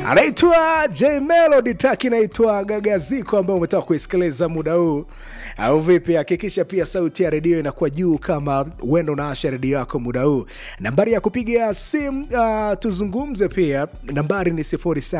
anaitwa J Melody, taki inaitwa Gagaziko, ambayo umetoka kuisikiliza muda huu, au vipi? Hakikisha pia sauti ya redio inakuwa juu kama uenda unaasha redio yako muda huu. Nambari ya kupiga simu uh, tuzungumze pia, nambari ni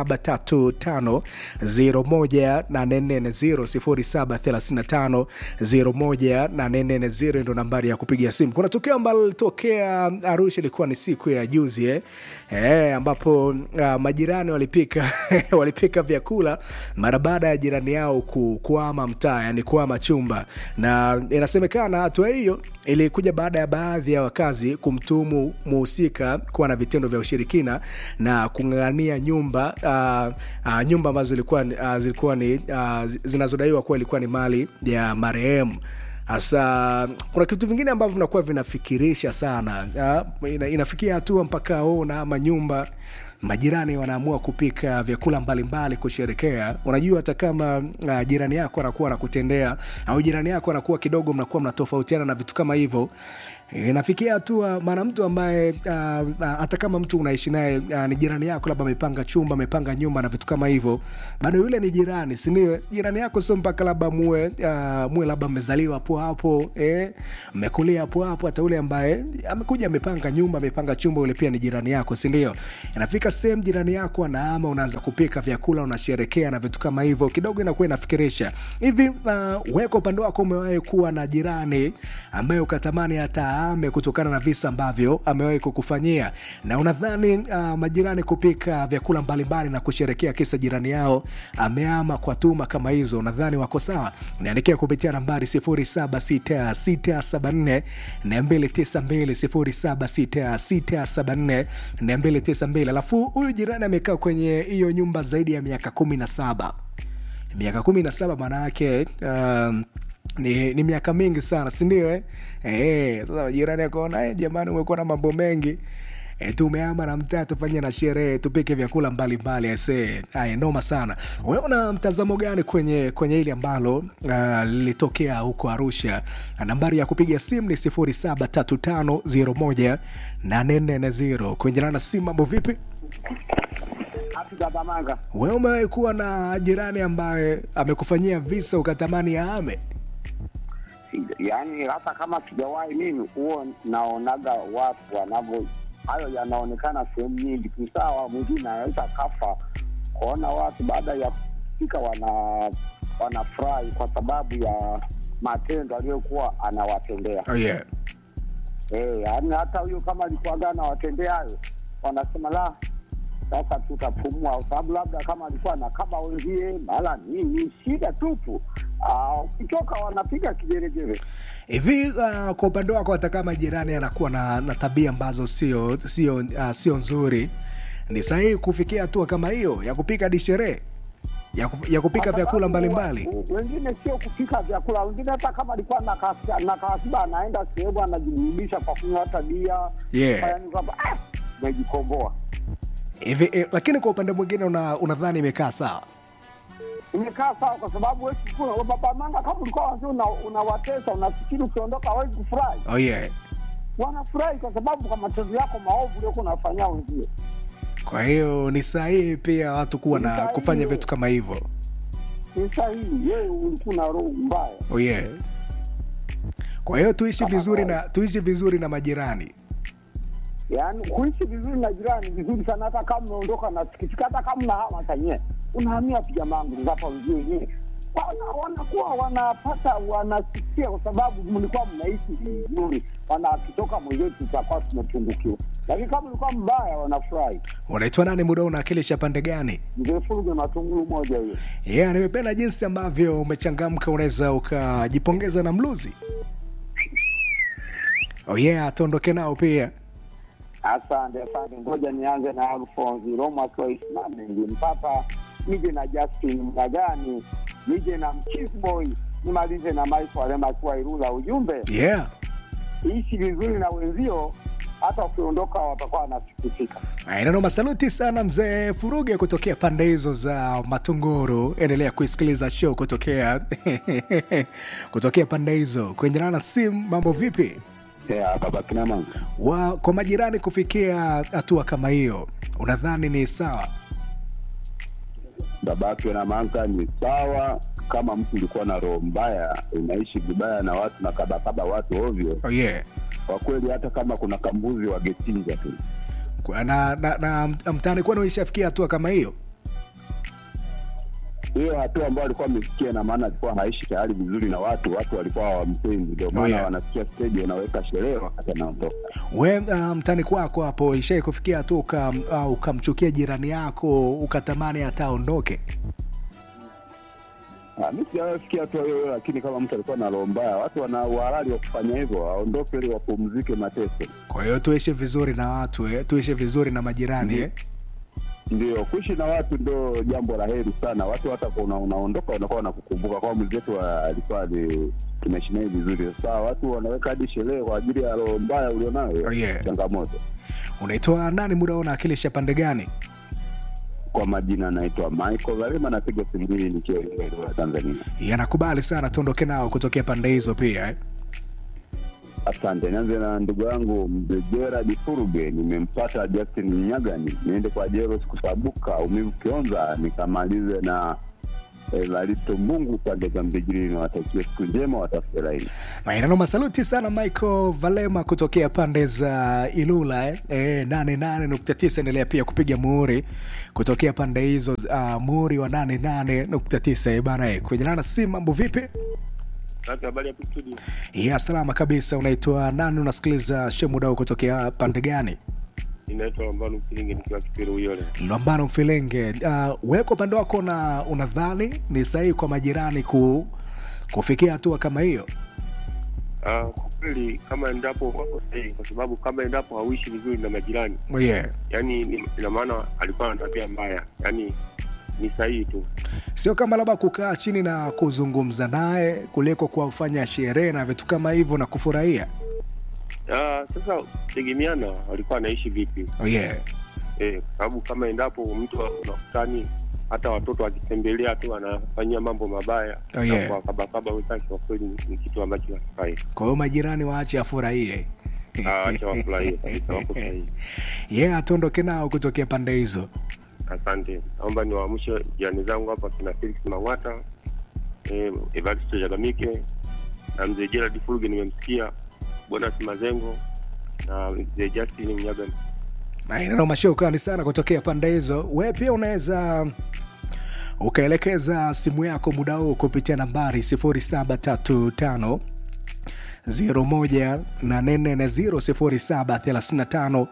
0735018440 0735018440 ndo nambari ya kupiga simu. Kuna tukio ambalo lilitokea Arusha, ilikuwa ni siku ya juzi eh, eh, ambapo uh, majirani walipika walipika vyakula mara baada ya jirani yao ku, kuama mtaa, yani kuama chumba, na inasemekana hatua hiyo ilikuja baada ya baadhi ya wakazi kumtuhumu muhusika kuwa na vitendo vya ushirikina na kung'ang'ania nyumba uh, uh, nyumba ambazo zilikuwa, uh, zilikuwa ni uh, zinazodaiwa kuwa ilikuwa ni mali ya marehemu hasa kuna kitu vingine ambavyo vinakuwa vinafikirisha sana uh, ina, inafikia hatua mpaka ona ama nyumba majirani wanaamua kupika vyakula mbalimbali kusherekea. Unajua, hata kama uh, jirani yako anakuwa anakutendea au jirani yako anakuwa kidogo, mnakuwa mnatofautiana na vitu kama hivyo, inafikia hatua maana mtu ambaye uh, uh, hata kama mtu unaishi naye uh, ni jirani yako, labda amepanga chumba, amepanga nyumba na vitu kama hivyo, bado yule ni jirani, si ndio? Jirani yako sio mpaka labda muwe uh, muwe labda mmezaliwa hapo hapo, eh, mmekulia hapo hapo. Hata yule ambaye amekuja amepanga nyumba, amepanga chumba, yule pia ni jirani yako, si ndio? Inafika sehemu jirani yako anaama, unaanza kupika vyakula, unasherekea na vitu kama hivyo, kidogo inakuwa inafikirisha hivi. Uh, weko upande wako, umewahi kuwa na jirani ambaye ukatamani hata ame kutokana na visa ambavyo amewahi kukufanyia, na unadhani uh, majirani kupika vyakula mbalimbali na kusherekea kisa jirani yao ameama kwa tuma kama hizo, unadhani wako sawa? Niandikia kupitia nambari 076674 292 076674 alafu huyu jirani amekaa kwenye hiyo nyumba zaidi ya miaka kumi na saba miaka kumi na saba maana yake um, ni, ni miaka mingi sana sindio eh? Eh, sasa jirani akaona eh, jamani umekuwa na mambo mengi E, tumeama na mtaa tufanye na sherehe tupike vyakula mbalimbali ase aya noma sana wewe una mtazamo gani kwenye kwenye ile ambalo uh, lilitokea huko arusha nambari ya kupiga simu ni 0735018440 kuenjelana na simu mambo vipi Manga. wewe umewahi kuwa na jirani ambaye amekufanyia visa ukatamani aame Yaani hata kama sijawahi mimi, huo naonaga watu wanavyo, hayo yanaonekana sehemu nyingi tu. Sawa, mwingine anaweza kafa kuona watu baada ya kufika wana wanafurahi kwa sababu ya matendo aliyokuwa anawatendea. oh, yeah. Eh, yaani hata huyo kama alikuwaga anawatendea hayo, wanasema la sasa tutapumua, kwa sababu labda kama alikuwa na kama wenzie mara nini, shida tupu. Ah, Ukitoka wanapiga kigeregere. hivi uh, kwa upande wako hata kama jirani anakuwa na, na tabia ambazo sio sio uh, sio nzuri ni sahihi kufikia hatua kama hiyo ya kupika hadi sherehe ya, ku, ya kupika Kwa vyakula sababu mbalimbali wa- Wengine sio kupika vyakula, wengine hata kama alikuwa na kasi- na kasiba anaenda sehemu anajiburudisha kwa kunywa hata bia, Yeah. yaani kwamba ah, umejikomboa. hivi eh, lakini kwa upande mwingine una- unadhani imekaa sawa Imekaa sawa, kwa sababu wewe chukua baba manga, kama ulikuwa wazee una- unawatesa, unafikiri ukiondoka hawezi kufurahi. oh, yeah. Wanafurahi kwa sababu kwa matendo yako maovu uliokuwa unafanyia wenzie. kwa hiyo ni sahihi pia watu kuwa Ni na sahihi. kufanya vitu kama hivyo Ni sahihi, wewe ulikuwa na roho mbaya. oh, yeah. kwa hiyo tuishi Kama vizuri na kawaida. tuishi vizuri na majirani yaani kuishi vizuri na jirani vizuri sana, hata kama umeondoka na sikitika, hata kama unahama tanye unahamia tu jamangu hapa wenzie wenyewe wana- wanakuwa wanapata wanasikia, kwa sababu mlikuwa mnaishi vizuri, wanakitoka mwenzetu tutakuwa tumepungukiwa, lakini kama ulikuwa mbaya wanafurahi. unaitwa nani muda huu unawakilisha pande gani Mzee Furuge matungulu moja hiyo. yeah, nimependa jinsi ambavyo umechangamka unaweza ukajipongeza na mluzi oh yeah tuondoke nao pia Asante, asante. Ngoja nianze na Alfonsi Roma akiwa Isimame, nilimpata nije na Justin Mnagani, nije na Mchisboy, nimalize na Michael Alema akiwa Irula. Ujumbe, yeah ishi vizuri na wenzio, hata ukiondoka watakuwa wanasikitika. Inanoma, saluti sana mzee Furuge kutokea pande hizo za Matunguru. Endelea kuisikiliza show kutokea kutokea pande hizo. Kuendelana na simu, mambo vipi? Yeah, baba kinamanga wa kwa majirani kufikia hatua kama hiyo, unadhani ni sawa? babake na manga ni sawa. Kama mtu ulikuwa na roho mbaya, unaishi vibaya na watu na kabakaba watu ovyo, oh, yeah. kwa kweli, hata kama kuna kambuzi wagechinja tu. Kwa- na, na, na mtaani kwenu ishafikia hatua kama hiyo Hiyo hatua ambayo alikuwa amefikia, na maana alikuwa haishi tayari vizuri na watu, watu walikuwa hawampendi, ndio maana yeah. wanasikia stage, wanaweka sherehe wakati anaondoka. we uh, mtani kwako hapo ishai kufikia hatua uka, uh, ukamchukia jirani yako ukatamani hata aondoke Ah, mi sijafikia hatua hiyo hiyo, lakini kama mtu alikuwa na roho mbaya, watu wana uhalali wa kufanya hivyo, waondoke ili wapumzike mateso. kwa hiyo tuishi vizuri na watu eh? tuishi vizuri na majirani Mhm. eh? Ndio, kuishi na watu ndo jambo la heri sana. Watu hata kwa una, unaondoka wanakuwa wanakukumbuka kwa mwenzetu wa- alikuwa ali- tunaishi naye vizuri. Sasa watu wanaweka hadi sherehe kwa ajili ya roho mbaya ulionayo, Oh, yeah. changamoto. unaitoa nani muda una akilisha pande gani Kwa majina naitwa Michael Valema, napiga simu hii nikiwa Iringa, Tanzania. yanakubali sana tuondoke nao kutokea pande hizo pia eh? Asante. Nianze na ndugu yangu mzee Gerard Furuge, nimempata Justin Mnyagani, niende kwa Jeros Kusabuka, Umivu Kionza, nikamalize na Evarito Mungu pande za Mbijiri. Niwatakie siku njema, watafute laini. maenano masaluti sana michael valema kutokea pande za ilula eh? Eh, 88.9 endelea pia kupiga muhuri kutokea pande hizo uh, muhuri wa 88.9 eh, bana eh. kwenye nana si mambo vipi Kaka, habari ya studio? ya salama kabisa unaitwa nani unasikiliza shemudau kutokea pande gani Inaitwa Lambano Mpilingi nikiwa Kipiro Uyole. lambano mfilenge uh, weko upande wako na unadhani ni sahihi kwa majirani ku, kufikia hatua kama hiyo Ah, kwa kweli kama endapo wako sahihi, kwa sababu kama endapo hauishi vizuri na majirani, yeah. yani ni- ina maana alikuwa na tabia mbaya, yani ni sahihi tu. sio kama labda kukaa chini na kuzungumza naye kuliko kuwafanya sherehe na vitu kama hivyo na kufurahia Ah, sasa tegemeana walikuwa anaishi vipi, oh, yeah. eh, kwa sababu kama endapo mtu unakutani hata watoto wakitembelea tu anafanyia mambo mabaya Oh, yeah. na kuwakabakaba wenzake, kwa kweli ni- ni kitu ambacho hakifai. kwa hiyo majirani waache afurahie Ah, Acha wafurahie kabisa, wako sahihi. ye yeah, atuondoke nao kutokea pande hizo Asante, naomba niwaamshe jirani zangu hapa, kina Felix Mang'wata, eh, Evaristo Jagamike na mzee Gerald Fuluge, nimemsikia Bonas Mazengo na mzee Justin Mnyaga. maeneo mashokani sana kutokea pande hizo we pia unaweza ukaelekeza simu yako muda huu kupitia nambari 0735 01840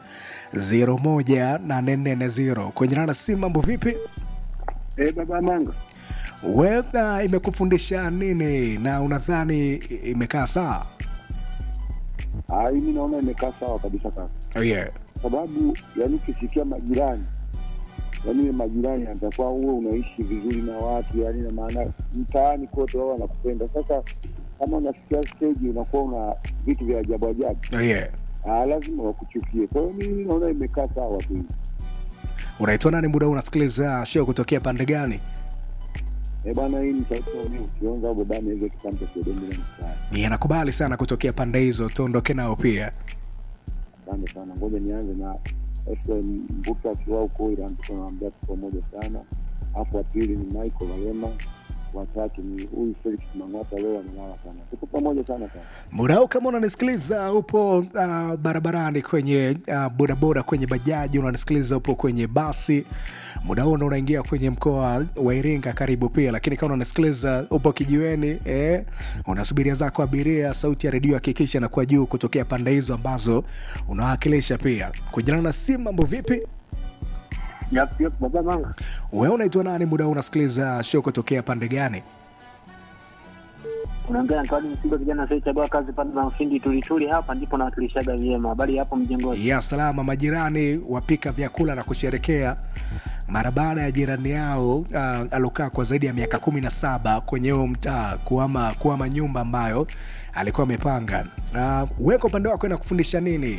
0735 kwenye nana simu mambo vipi Eh, baba Manga, wedha imekufundisha nini na unadhani imekaa sawa ah, mimi naona imekaa sawa kabisa kaka, oh, yeah. sababu yani ukisikia majirani yani majirani atakuwa uwe unaishi vizuri na watu yani, na maana mtaani kote wao wanakupenda. Sasa kama unafikia stage unakuwa una vitu vya ajabu ajabu, Oh, yeah. ah, lazima wakuchukie. Kwa hiyo mimi naona imekaa sawa tu. unaitwa nani muda huu unasikiliza show kutokea pande gani Eh bwana, hii ni sauti ya mimi ukionza au babani hizo kitambo kidogo na mstari. yanakubali sana kutokea pande hizo tuondoke nao pia Asante sana, ngoja nianze na FM Mbuka akiwa huko Iran, tunaambia tuko pamoja sana. Hapo wa pili ni Michael Walema, watatu ni huyu Felix Mang'ata, leo amelala sana. Tuko pamoja sana sana. muda huu kama unanisikiliza upo uh, barabarani kwenye uh, bodaboda kwenye bajaji unanisikiliza upo kwenye basi muda huu ndo unaingia kwenye mkoa wa iringa karibu pia lakini kama unanisikiliza upo kijiweni eh, unasubiria zako abiria sauti ya redio hakikisha na kwa juu kutokea pande hizo ambazo unawakilisha pia kujana na simu mambo vipi Yap, yap, baba Manga. wewe unaitwa nani muda huu unasikiliza show kutokea pande gani unaongea na Kawadi Msimba, kijana asiyechagua kazi pande za Mfindi Tulituli. Hapa ndipo nawakilishaga vyema. Habari ya hapo mjengoni? ya salama majirani wapika vyakula na kusherekea mara baada ya jirani yao uh, alokaa kwa zaidi ya miaka kumi na saba kwenye huo mtaa kuama, kuama nyumba ambayo alikuwa amepanga uh, weko upande wako na kufundisha nini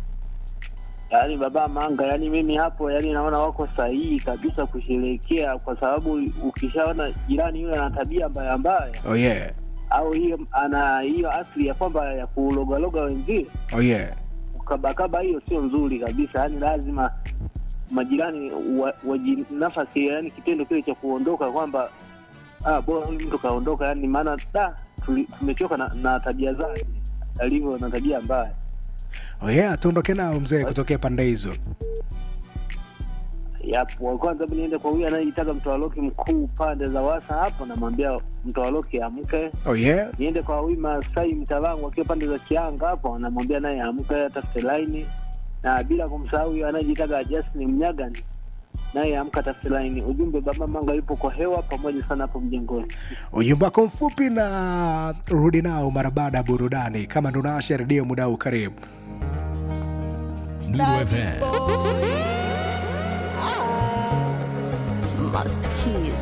Yaani baba Manga, yaani mimi hapo, yaani naona wako sahihi kabisa kusherehekea, kwa sababu ukishaona jirani yule ana tabia mbaya mbaya, oh yeah. au hiyo ana hiyo asili ya kwamba ya kulogaloga wenzie, Oh yeah. ukabakaba, hiyo sio nzuri kabisa. Yaani lazima majirani wa- waji nafasi yani kitendo kile cha kuondoka kwamba ah, bora huyu mtu kaondoka yani maana da tuli- tumechoka na, na tabia zake alivyo na tabia mbaya oh yeah, tuondoke nao mzee kutokea pande hizo yapo wa kwanza mi niende kwa huyu anayejitaka mtoaloki mkuu pande za wasa hapo namwambia mtoaloki amke oh yeah. niende kwa huyu Masai Mtavangu akiwa pande za Kianga hapo, anamwambia naye amke atafute laini, na bila kumsahau huyo anayejitaka Justin Mnyagani naye amka atafute laini. Ujumbe baba Manga yupo kwa hewa pamoja sana hapo mjengoni. ujumbe wako mfupi na rudi nao mara baada ya burudani kama ndo naasha redio muda huu karibu Blue FM. Master Keys.